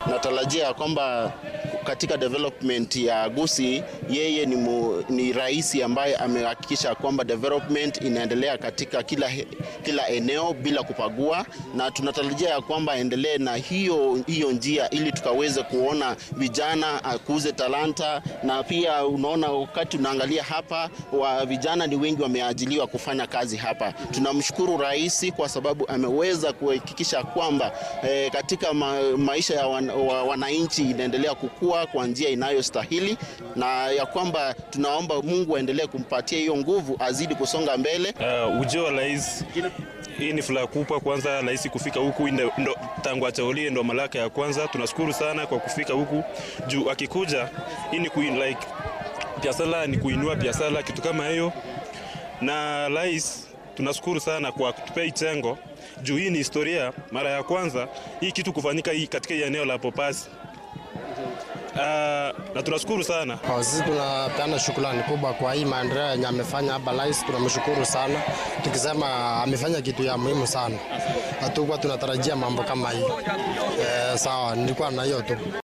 natarajia ya kwamba katika development ya Gusii yeye ni, mu, ni rais ambaye amehakikisha kwamba development inaendelea katika kila, he- kila eneo bila kupagua, na tunatarajia ya kwamba aendelee na hiyo, hiyo njia ili tukaweze kuona vijana akuze talanta, na pia unaona wakati unaangalia hapa wa vijana ni wengi wameajiliwa kufanya kazi hapa. Tunamshukuru rais kwa sababu ameweza kuhakikisha kwamba eh, katika ma, maisha ya wan, wa, wananchi inaendelea kukua kwa njia inayostahili na ya kwamba tunaomba Mungu aendelee kumpatia hiyo nguvu azidi kusonga mbele. Uh, ujio wa rais hii ni furaha kubwa. Kwanza rais kufika huku ndo, ndo, tangu ateulie ndo malaka ya kwanza. Tunashukuru sana kwa kufika huku juu, akikuja hii ni kuin, like biashara ni kuinua biashara, kitu kama hiyo. Na rais tunashukuru sana kwa kutupea hii chengo juu hii ni historia, mara ya kwanza hii kitu kufanyika hii katika hii eneo la Popasi. Uh, na tunashukuru sana. Kwa sisi tunapeana shukrani kubwa kwa hii maendeleo yenye amefanya hapa rais, tunamshukuru sana, tukisema amefanya kitu ya muhimu sana. Hatukuwa tunatarajia mambo kama hii. Eh, sawa, nilikuwa na hiyo tu.